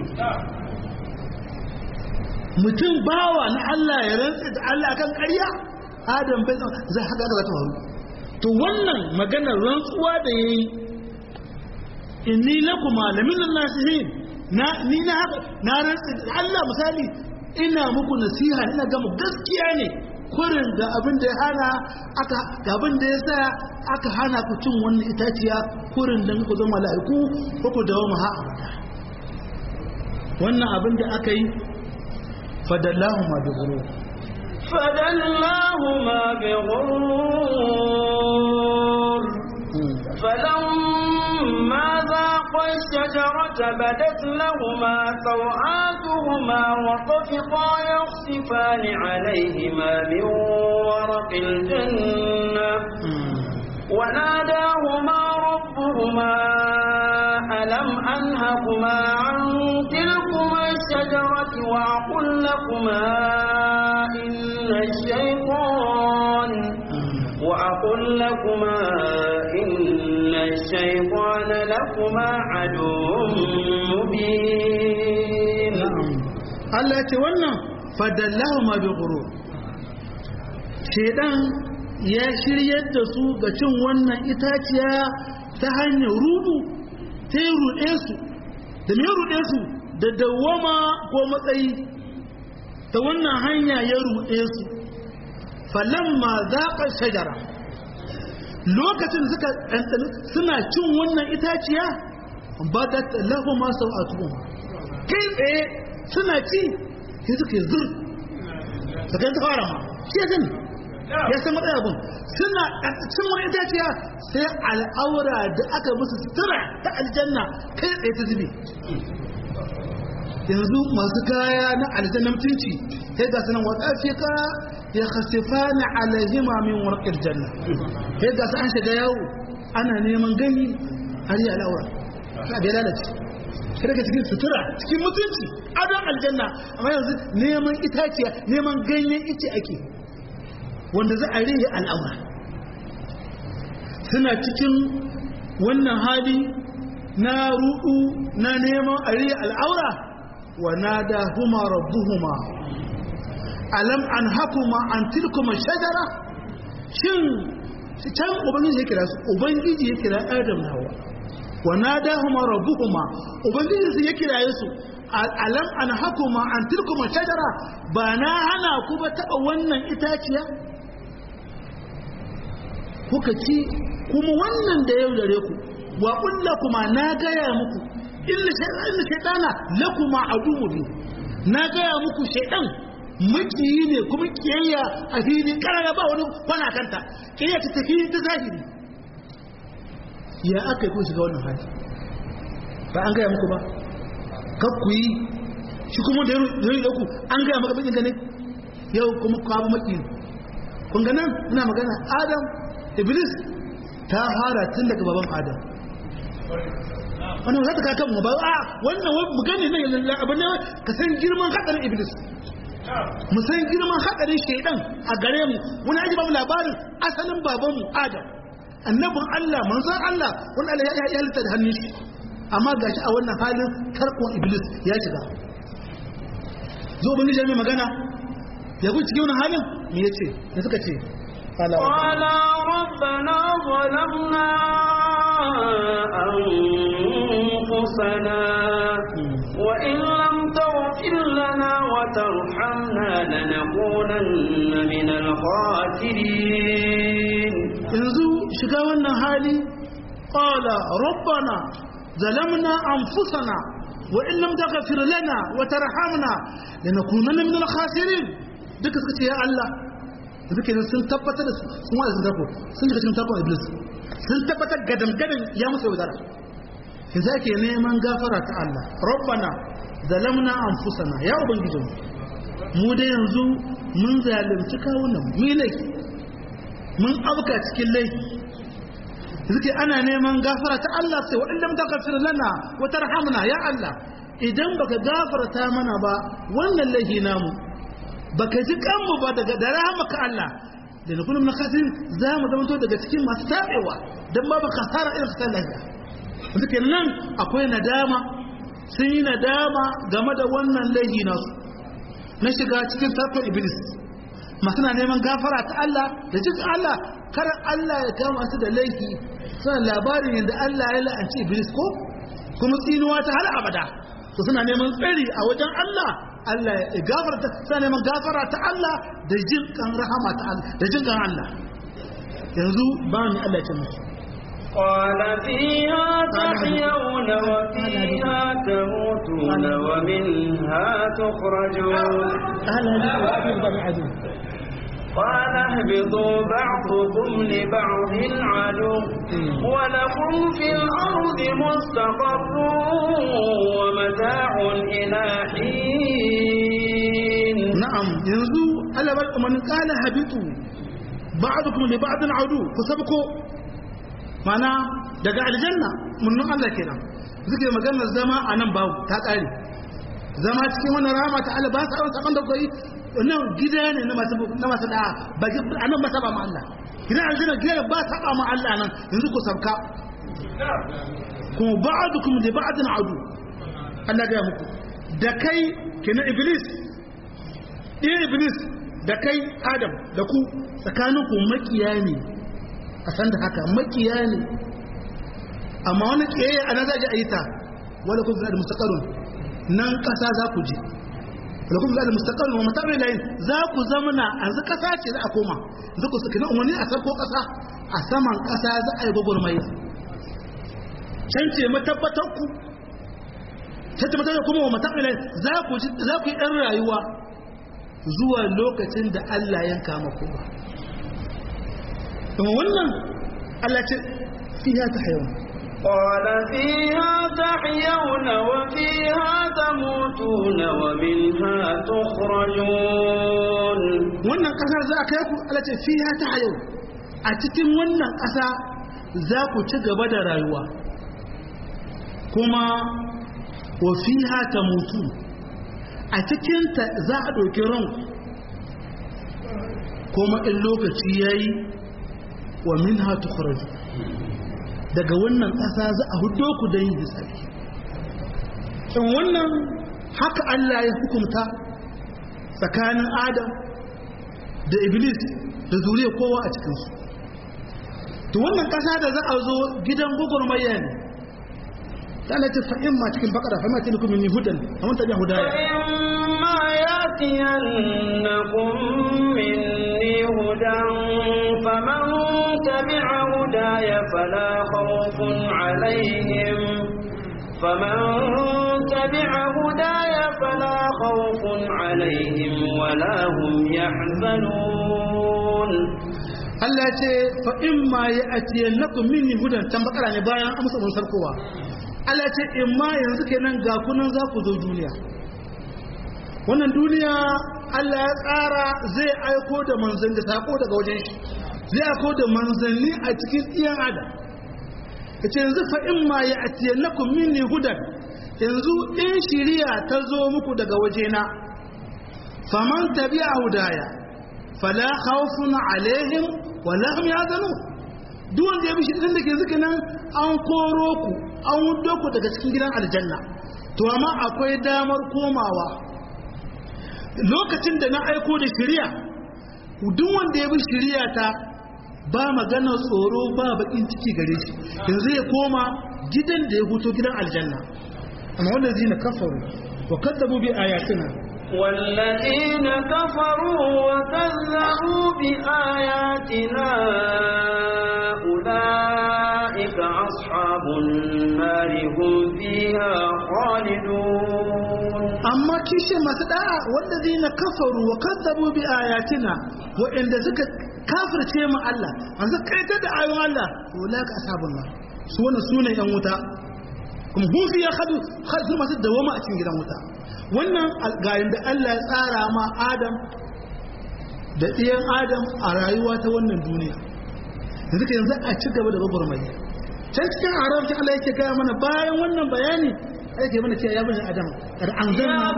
mutum bawa na Allah ya rantsa da Allah akan ƙarya Adam bai tsammanin zai haka za ta faru to wannan maganar rantsuwa da yayi inni lakuma laminan nasihin na ni na haka na rantsa da Allah misali ina muku nasiha ina ga mu gaskiya ne kurin da abin da ya hana aka ga abin da ya sa aka hana ku cin wannan itaciya kurin da ku zama mala'iku ko ku dawo ha abada wannan abin da aka yi fadallahu ma bi ghurur فدلاهما بغرور فلما ذاقا الشجرة بدت لهما سوآتهما وطفقا يخصفان عليهما من ورق الجنة وناداهما ربهما ألم أنهكما عن تلكما الشجرة وأقل لكما إن الشيطان وأقل لكما إن الشيطان لكما عدو مبين Allah ce wannan fadallahu ma bi ghurur shedan ya shiryar da su ga cin wannan itaciya ta hanyar rudu ta yi ruɗe su da me ruɗe su da dawwama ko matsayi ta wannan hanya ya ruɗe su falamma zaƙa shajara lokacin suka ɗanɗani suna cin wannan itaciya ba da lahu ma sau'atuhum kai tsaye suna ci sai suka yi zur sakan ta fara ma shi ya sani ya san matsayi abin suna cin wani itaciya sai al'aura da aka musu sutura ta aljanna kai tsaye ta zube yanzu masu kaya na aljanna mutunci sai ga sanan wata ka ya khasifa na alaihima min warqil janna sai ga an shiga yawo ana neman gani har yi al'aura ka bai lalace kada ka cikin sutura cikin mutunci adon aljanna amma yanzu neman itaciya neman ganyen ice ake wanda za a rihe al'aura suna cikin wannan hali na rudu na neman a rihe al'aura wa nada huma rabbuhuma alam an hakuma an tilkuma shajara shin can ubangiji ya kira su ubangiji ya kira adam na hawa wa nadahuma rabbuhuma ubangiji su ya kiraye su alam an hakuma an tilkuma shajara ba na hana ku ba taba wannan itaciya kuka ci kuma wannan da yau dare ku wa kulla kuma na gaya muku illa shaytana lakuma aduwwu na gaya muku shaytan makiyi ne kuma kiyayya a fili karara ba wani kwana kanta kiyayya ta tafi ta zahiri ya aka yi kun shiga wannan hali ba an gaya muku ba kar ku yi shi kuma da yau da ku an gaya maka bakin ne yau kuma ku abu maki kun ga nan ina magana adam iblis ta fara tun daga baban adam wannan za ta kaka mu ba a wannan mu gane ne yanzu abin ne ka san girman hadarin iblis mu san girman hadarin shaidan a gare mu wani aji ba mu labarin asalin babanmu adam annabin Allah manzon Allah wani Allah ya halitta da hannun shi amma gashi a wannan halin tarkon iblis ya shiga zo bin jami magana ya guci cikin wannan halin me yace me suka ce قال ربنا ظلمنا أنفسنا وإن لم تغفر لنا وترحمنا لنكونن من الخاسرين yanzu shiga wannan hali qala rabbana zalamna anfusana wa in lam taghfir lana wa tarhamna lanakunanna min al-khasirin duka suka ce ya Allah duka sun tabbatar da sun wa'azin dako sun shiga cikin takon iblis sun tabbatar gadan gadan ya musu yaudara in za ke neman gafara ta Allah rabbana zalamna anfusana ya ubangijin mu da yanzu mun zalunci kawunan mu laifi mun abuka cikin laifi suke ana neman gafara ta Allah sai wa illam taghfir lana wa tarhamna ya Allah idan baka gafarta mana ba wannan laifi namu baka ji kanmu ba daga da rahmaka Allah da na kullum na khasirin za mu zama daga cikin masu tabewa dan babu kasara irin kasar lafiya suke nan akwai nadama sun yi nadama game da wannan laifi nasu na shiga cikin tarkon iblis masu na neman gafara ta Allah da cikin Allah kar Allah ya kama su da laifi suna labarin yadda Allah ya la'anci iblis ko kuma tsinuwa ta har abada to suna neman tsari a wajen Allah Allah ya gafarta suna neman gafara ta Allah da jin kan rahama ta Allah da jin kan Allah yanzu ba ni Allah ya ce musu قال فيها تحيون وفيها تموتون ومنها تخرجون قال اهبطوا بعضكم لبعض عدو ولكم في الأرض مستقر ومتاع إلى حين نعم ينزو ألا من قال هبطوا بعضكم لبعض عدو فسبقوا mana daga aljanna munnin Allah kenan suke maganar zama a nan babu ta ƙare zama cikin wannan rama ta Allah ba sa yawan saban da koyi nan gida ne na masu na masu da ba a nan ba saba ma Allah gidan aljanna gida ba saba ma Allah nan yanzu ku sabka kuma ba'dukum li ba'din adu Allah ga muku da kai kenan iblis ɗaya iblis da kai adam da ku tsakaninku makiya ne a san da haka makiya ne amma wani kiyaye ana za a yi ta wala kun da mustaqarrun nan kasa za ku je wala kun da mustaqarrun wa matabi layin za ku zamana yanzu kasa ce za a koma yanzu ku saki umarni a sarko kasa a saman kasa za a yi gwagwarmaya can ce matabbatar ku can ce matabbatar kuma wa matabi layin za ku za ku yi ɗan rayuwa zuwa lokacin da Allah yanka maku ba kuma wannan Allah ce fiha ta hayawan قال فيها تحيون وفيها تموتون ومنها تخرجون wannan kasar za a kai ku Allah ce fiha ta hayawan a cikin wannan kasa za ku ci gaba da rayuwa kuma wa fiha tamutu a cikin ta za a ɗauki ranku kuma in lokaci yayi wa minha tukhraju daga wannan ƙasa za a hudo ku da yin hisabi in wannan haka Allah ya hukunta tsakanin Adam da Iblis da zuriya kowa a cikinsu to wannan ƙasa da za a zo gidan gugurmayya ne ta Allah ta fa'in ma cikin bakara fa'in ma tilkum min hudan amma ta biya hudaya فإما يأتينكم مني هدى فمن تبع هداي فلا خوف عليهم فمن تبع هداي فلا خوف عليهم ولا هم يحزنون Allah ce fa in ma ya atiye lakum minni hudan can bakara ne bayan amsa mun sarkowa Allah ce in ma yanzu kenan ga kunan za ku zo duniya wannan duniya Allah ya tsara zai aiko da manzanni da sako daga wajen shi zai aiko da manzanni a cikin iyan adam yace yanzu fa in ma ya atiye lakum minni hudan yanzu in shiriya ta zo muku daga wajena faman tabi'a hudaya fala khawfun alaihim wala hum yahzanun duk wanda ya bi shirin da ke zuka nan an koro ku an wudo ku daga cikin gidan aljanna to amma akwai damar komawa lokacin da na aiko da shiriya duk wanda ya bi shiriya ta ba magana tsoro ba bakin ciki gare shi yanzu ya koma gidan da ya huto gidan aljanna amma wanda zai na kafaru wa kaddabu bi ayatina والذين كفروا وكذبوا بآياتنا أولئك أصحاب النار هم فيها خالدون amma kishe masu da'a wanda zai na kafaru wa kaddabu bi ayatina waɗanda suka kafirce mu Allah masu kaita da ayoyin Allah to la ka ashabun nar su wannan sunan yan wuta kuma hum fi yakhadu khadu masu dawama a cikin gidan wuta wannan gayin da Allah ya tsara ma Adam da ɗiyan Adam a rayuwa ta wannan duniya yanzu ka yanzu a ci gaba da gwagwarmaya can cikin arabci Allah yake gaya mana bayan wannan bayani yake mana cewa ya bani Adam kad anzalna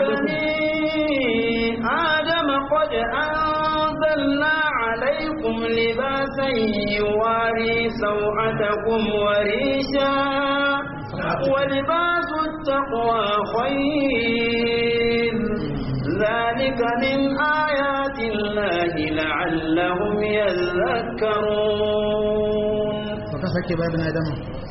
آدم قد أنزلنا عليكم لباسا يواري سوءتكم وريشا ولباس التقوى خير ذلك من آيات الله لعلهم يذكرون فكفك بابن آدم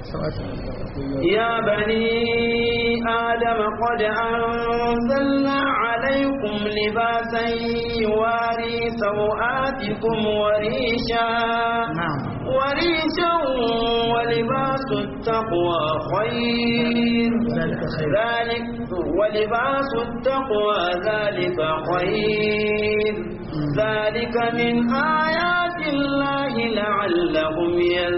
يا بني آدم قد أنزلنا عليكم لباسا يواري سوآتكم وريشا نعم وريشا ولباس التقوى خير ذلك خير ذلك ولباس التقوى ذلك خير ذلك من آيات الله لعلهم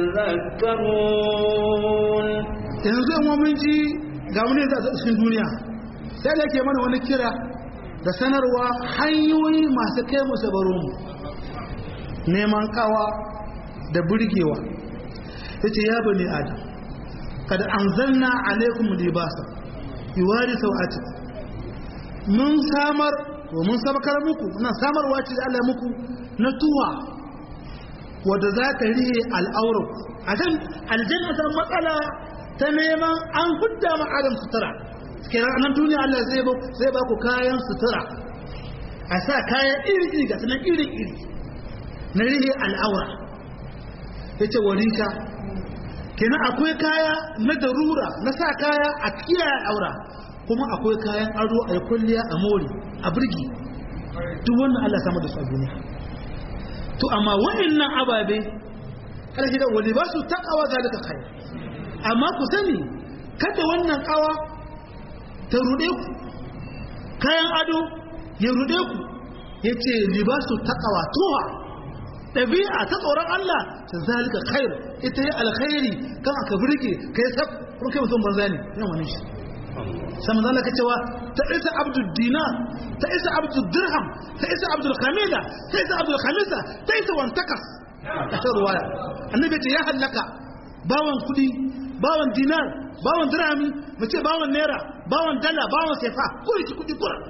يذكرون yanzu yan mun ji ga wani da cikin duniya sai da yake mana wani kira da sanarwa hanyoyi masu kai mu sabaro mu neman kawa da burgewa yace ya bani adam kada anzalna alaikum libasa yuwari sau'ati mun samar wa mun sabakar muku muna samarwa ce da Allah muku na tuwa wadda za ta rihe al'aurar a can aljanna ta matsala ta neman an hudda ma adam sutura kenan nan duniya Allah zai ba zai ba ku kayan sutura a sa kayan iri iri ga sanan iri iri na rihe al'aura yace warika kenan akwai kaya na darura na sa kaya a kiyaye al'aura kuma akwai kayan ado a yi kulliya a mori a birgi duk wannan Allah samu da su a duniya to amma wa'annan ababe kada shi da wani ba su takawa zalika khair amma ku sani kada wannan kawa ta rude ku kayan ado ya rude ku yace libasu taqwa tuha dabi'a ta tsoron Allah ta zalika khair ita yi alkhairi kan aka burge kai sab kun kai mutum banza ne ina wani shi sai manzo Allah cewa ta isa abdul dinar ta isa abdul dirham ta isa abdul khamida ta isa abdul khamisa ta isa wantakas a ta ruwaya annabi ce ya halaka bawan kudi bawan dinar bawan dirhami mu ce bawan naira bawan dala bawan sefa kuri ki kudi kura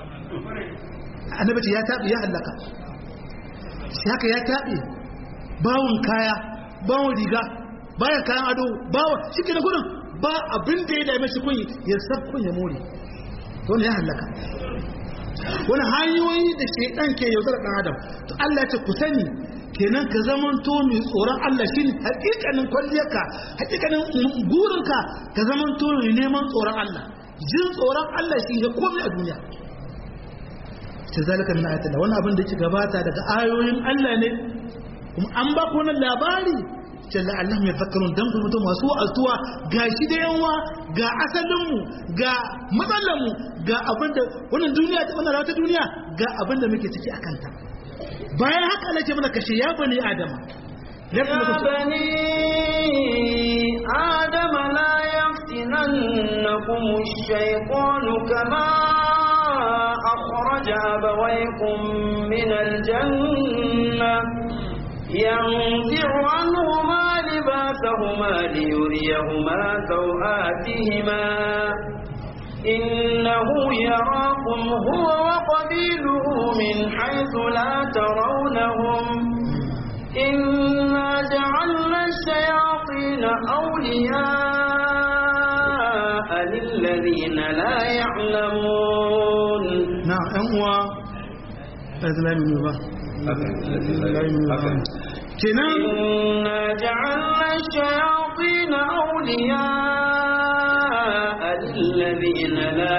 annabi ce ya tabi ya halaka shi haka ya tabi bawan kaya bawan riga bayan kayan ado bawan shi ke da gudun ba abin da ya dame shi kun ya sabkun ya more to ne ya halaka wani hanyoyi da shaidan ke yaudar dan adam to Allah ya ce ku sani kenan ka zaman to mai tsoron Allah shine hakikanin kwalliyarka hakikanin gurinka ka zaman to mai neman tsoron Allah jin tsoron Allah shi ya komai a duniya ta zalika min ayatina wannan abin da yake gabata daga ayoyin Allah ne kuma an ba ku wannan labari jalla Allah mai zakarun dan kuma masu wa'azuwa ga shi da yawa ga asalinmu ga matsalanmu ga abinda wannan duniya ta wannan ta duniya ga abinda muke ciki a kanta bayan haka Allah ce mana kashe ya bani adama يا بني آدم لا يفتننكم الشيطان كما أخرج أبويكم من الجنة ينزع عنهما لباسهما ليريهما سوآتهما إنه يراكم هو وقبيله من حيث لا ترونهم إنا جعلنا الشياطين أولياء للذين لا يعلمون نعم أموا أزلام الله kenan إنا جعلنا الشياطين أولياء للذين لا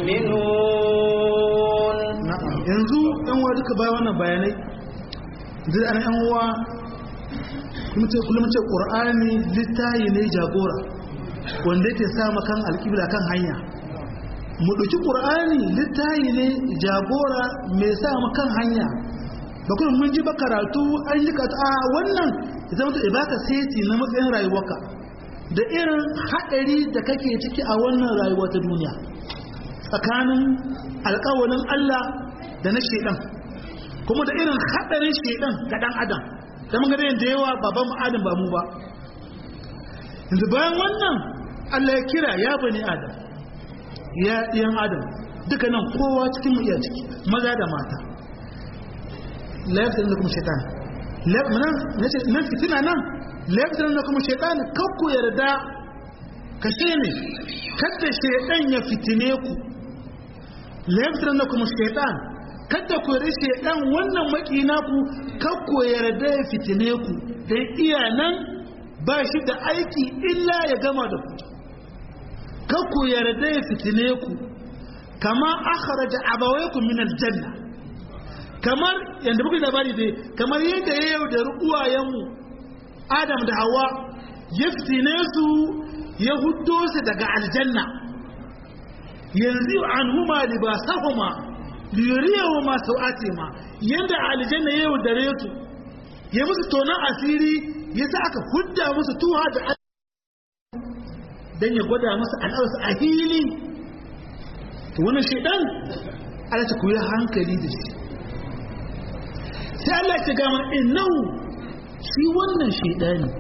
يؤمنون yanzu yan uwa duka bayan wannan bayanai zai ana yan uwa kullum ce ƙur'ani littayi ne jagora wanda yake sa kan alƙibla kan hanya mu ɗauki ƙur'ani littayi ne jagora mai sa kan hanya ba kuma mun ji ba karatu an yi karatu a wannan ya zama to ibaka seti na matsayin rayuwarka da irin haɗari da kake ciki a wannan rayuwa ta duniya tsakanin alƙawalin Allah da na shaidan kuma da irin haɗarin shaidan ga ɗan adam da mun ga da yawa baban mu adam ba mu ba yanzu bayan wannan Allah ya kira ya bani adam ya ɗiyan adam duka nan kowa cikin mu iya ciki maza da mata laifin da kuma shaitan nan fitina nan laifin da kuma shaitan kakku yarda kashe ne kada shaitan ya fitine ku laifin da kuma shaitan kada ku yarda shaitan wannan makina ku kakku yarda ya fitine ku dan iya nan ba shi da aiki illa ya gama da ku kakku yarda ya fitine ku kama akhraja abawaykum min aljanna kamar yadda muka labari dai kamar yadda ya yaudari uwayenmu adam da hawa ya fitine su ya huddo su daga aljanna yanzu an huma libasahuma liyuriyahu ma sau'ati ma yadda aljanna ya yaudare su ya musu tonon asiri ya sa aka hudda musu tuha da dan ya gwada musu al'aursu a hili wannan shaidan ala ta kuyi hankali da shi sai Allah ya ga mana innahu shi wannan shaidani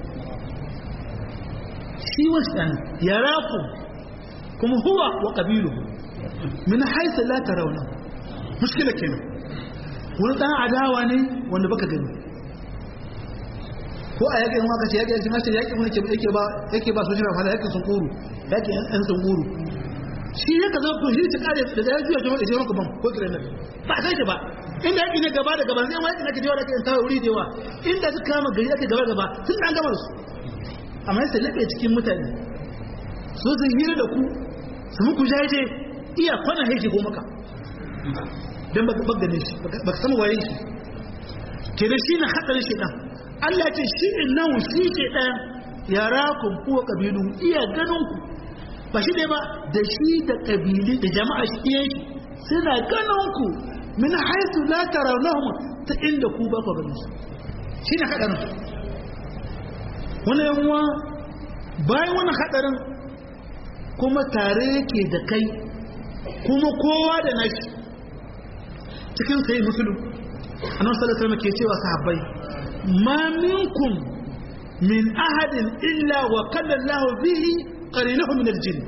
shi wannan yaraku kuma huwa wa qabiluhu min haythu la tarawna mushkila kenan wani dan adawa ne wanda baka gani ko a yakin waka ce yakin sun hace yakin wani yake ba yake ba sojina fada yakin sun kuru yakin yan sun kuru shi ne ka zo to shi ta kare da ya juya jama'a jama'a gaban ko kiran nan ba sai shi ba inda yake ne gaba da gaba sai ma yake nake jawa da kai tawo wuri da yawa inda suka kama gari yake gaba gaba sun dan gama su amma sai labe cikin mutane so sun hira da ku su muku jaje iya kwana haike ko maka dan baka bagane shi baka sama waye shi kenan shi ne hadarin shi dan Allah ya ce shi innahu shi ke dan yarakum kuwa kabilu iya ganin ku ba shi ne ba da shi da ƙabili da jama'a shi yake suna ganin ku min haisu la tarawnahum ta inda ku ba ku ganin su shi ne hadarin wani yanwa bayan wani hadarin kuma tare yake da kai kuma kowa da nashi cikin sai musulun annabi sallallahu alaihi wasallam ke cewa sahabbai ma minkum min ahadin illa wa qala Allahu bihi qarinahu min al-jinn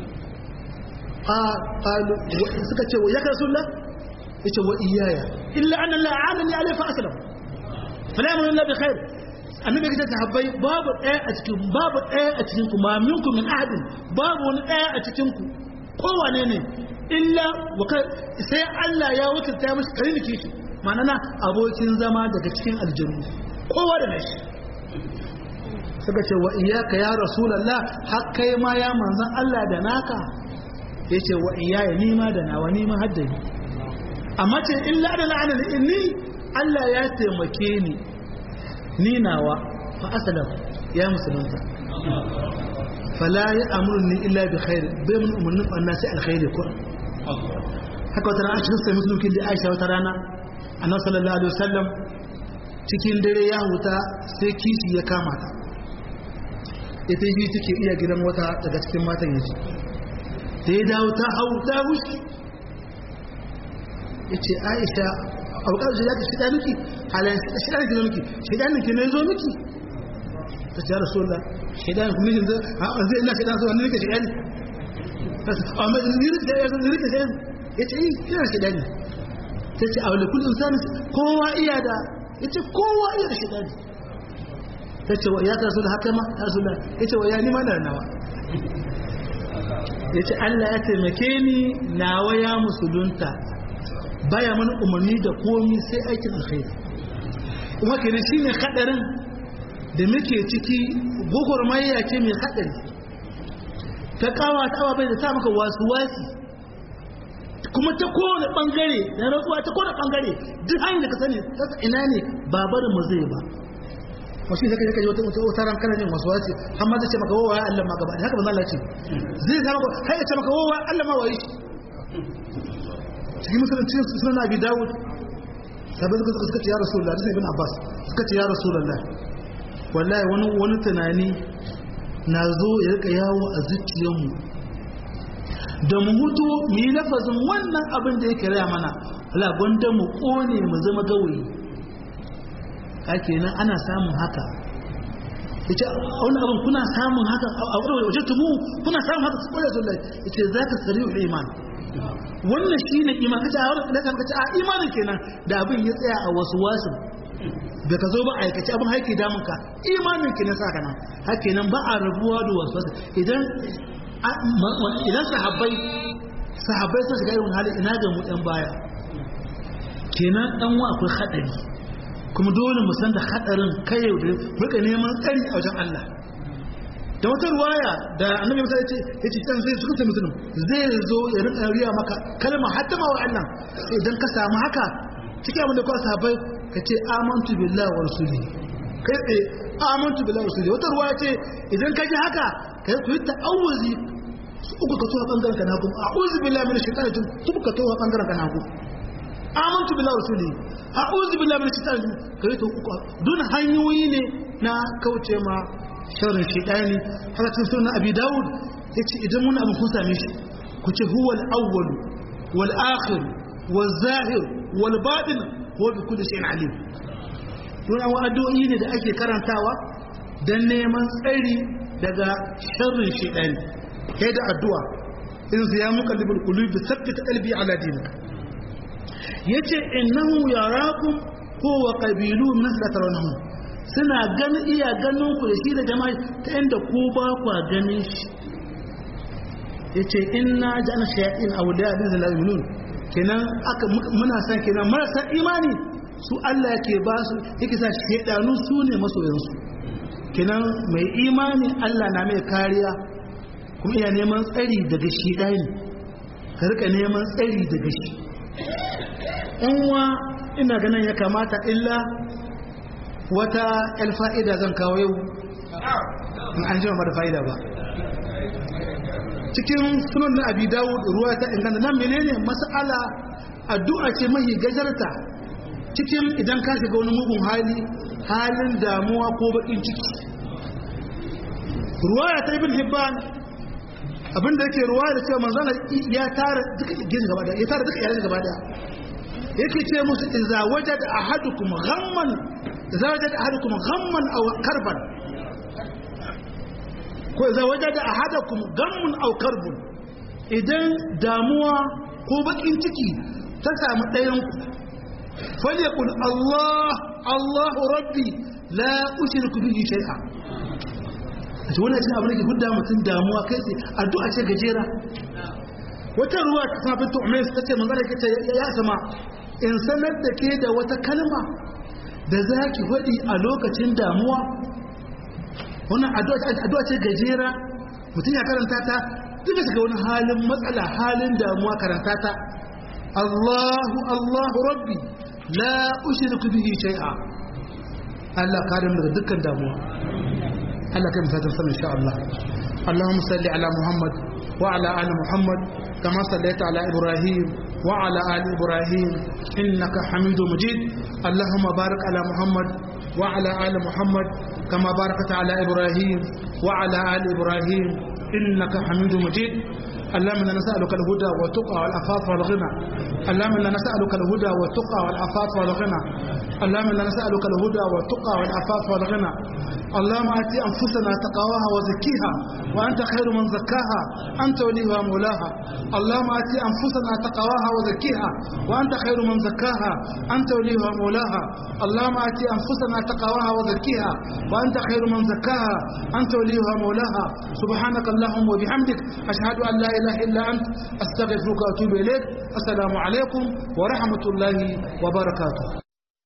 qalu suka ce ya rasulullah yace wa iyaya illa anna la alani alai fa aslam fala yamunu illa bi khair annabi ya ce habbai babu daya a cikin babu daya a cikin ku ma minkum min ahadin babu wani daya a cikin ku kowane ne illa sai Allah ya wakilta masa karini kishi ma'ana abokin zama daga cikin aljannu kowa da nashi suka ce wa iyaka ya rasulallah har kai ma ya manzan Allah da naka ya ce wa iyaya nima da nawa nima haddani amma ce illa da la'anar inni Allah ya taimake ni ni nawa fa asalam ya musulunta fala ya amurni illa bi khair bai mun umarnin ɓanna sai alkhairi ko haka wata rana a cikin sai musulunkin da aisha wata rana annabi sallallahu alaihi wasallam cikin dare ya huta sai kishi ya kama ta ita yi take iya gidan wata daga cikin matan yaji da ya dawo ta hau ta wuce ya ce aisha a wakar shi ya ka shida miki halayen shida miki zo miki shida miki ne zo miki ta ce ya rasu da shida miki mijin zai zai ina shida zuwa nirka shida ne a mai nirka shida ya ce yi yana shida ne ta ce a wale kullum sani kowa iya da ya ce kowa iya da shida ne ta ce wa ya ta rasu da haka ma ya rasu da ya ce wa ya nima da nawa ya ce Allah ya taimake ni nawa ya musulunta baya mana umarni da komi sai aikin alkhairi kuma kenan shine hadarin da muke ciki gogormayya ce mai hadari ta kawa ta awa bai da ta maka wasu wasi kuma ta kowane bangare da rantsuwa ta kowane bangare duk hanyar da ka sani kasa ina ne ba barin mu zai ba wasu zaka zaka wata wata wata ran kana jin wasu wasi amma zai ce maka wawa ya Allah ma gaba haka ba Allah ce zai sa maka kai ya ce maka wawa Allah ma wayi cikin musulunci sunan Abi Dawud sabai suka suka ce ya rasulullah sai ibn abbas suka ce ya rasulullah wallahi wani wani tunani na zo ya rika yawo a zuciyarmu da mu mutu mu yi lafazin wannan abin da yake raya mana wala gwanda mu kone mu zama gawayi haka nan ana samun haka yace wani abin kuna samun haka a wurin waje tumu kuna samun haka su koya zuwa yace zaka sari'ul iman wannan shine iman kace a wurin da kace a imanin kenan da abin ya tsaya a wasu wasu da ka zo ba aikace abin haike damun ka imanin kenan saka nan haka nan ba a rabuwa da wasu wasu idan idan sahabbai sahabbai sun shiga irin hali ina ga mu yan baya kenan dan wa akwai hadari kuma dole mu san da hadarin kai yau da muka neman tsari a wajen Allah da wata ruwaya da annabi musa yace yace dan zai suka mutum zai zo ya rika riya maka kalma hatta ma wa Allah idan ka samu haka cikin abin da ka sahabbai ka ce amantu billahi wa rasulihi kai tsaye amantu billahi wa rasulihi wata ruwaya ce idan ka ji haka kai ku yi ta'awuzi uku ka tuwa bangaren ka nagu a'udhu billahi minash shaitani rajim tubu ka tuwa bangaren ka nagu amantu billahi wa rasulihi a'udhu billahi minash shaitani rajim kai to uku dun hanyoyi ne na kauce ma sharrin shaitani haka cikin sunan abi daud yace idan mun abu kun same shi ku ce huwa al-awwal wal akhir wal zahir wal batin huwa bi kulli shay'in alim dun an addu'o'i ne da ake karantawa dan neman tsari daga sharrin shaitani kai da addu'a in ya muqallibul qulubi sabbit qalbi ala dinik yace innahu yarakum huwa qabilu min tarawnahu suna ganin iya ganin ku da shi da jama'a ta inda ku ba ku ganin shi yace inna ja'alna shayatin awliya bi zalimin kenan aka muna san kenan marasa imani su Allah yake ba su yake sa shedanu su ne masoyansu kenan mai imani Allah na mai kariya kuma iya neman tsari daga shi ɗani ka rika neman tsari daga shi ɗanwa ina ganin ya kamata illa wata fa'ida zan kawo yau in an jima da fa'ida ba cikin sunan na abi dawo ruwa ta inganta nan menene mas'ala addu'a ce mahi gajarta cikin idan ka shiga wani mugun hali halin damuwa ko baƙin ciki ruwaya ta ibn hibban abinda yake ruwa da cewa manzana ya tara duka gini gaba daya ya tara duka iyalan gaba daya yake ce musu idza wajada ahadukum ghamman idza wajada ahadukum ghamman aw karban ko idza wajada ahadukum ghamman aw karbun idan damuwa ko bakin ciki ta samu ɗayan ku falyakul Allah Allahu rabbi la ushriku bihi shay'a a ce wannan abin da ke hudda mutum damuwa kai tsaye addu'a ce gajera wata ruwa ta sabi tu'mais ta ce manzara ke ce ya sama in sanar da ke da wata kalma da za ki faɗi a lokacin damuwa wannan addu'a ce gajera mutum ya karanta ta duka shiga wani halin matsala halin damuwa karanta ta Allahu Allahu Rabbi la ushriku bihi shay'a Allah kare mu daga dukkan damuwa Allah kai misalin sama insha Allah Allahumma salli ala Muhammad wa ala ali Muhammad kama sallaita ala Ibrahim wa ala ali Ibrahim innaka Hamidum Majid Allahumma barik ala Muhammad wa ala ali Muhammad kama barakta ala Ibrahim wa ala ali Ibrahim innaka Hamidum Majid اللهم انا نسالك الهدى والتقى والعفاف والغنى اللهم انا نسالك الهدى والتقى والعفاف والغنى اللهم انا نسالك الهدى والتقى والعفاف والغنى اللهم ات انفسنا تقواها وزكيها وانت خير من زكاها انت وليها ومولاها اللهم ات انفسنا تقواها وزكيها وانت خير من زكاها انت وليها ومولاها اللهم ات انفسنا تقواها وزكيها وانت خير من زكاها انت وليها ومولاها سبحانك اللهم وبحمدك اشهد ان لا اله الا انت استغفرك واتوب اليك السلام عليكم ورحمه الله وبركاته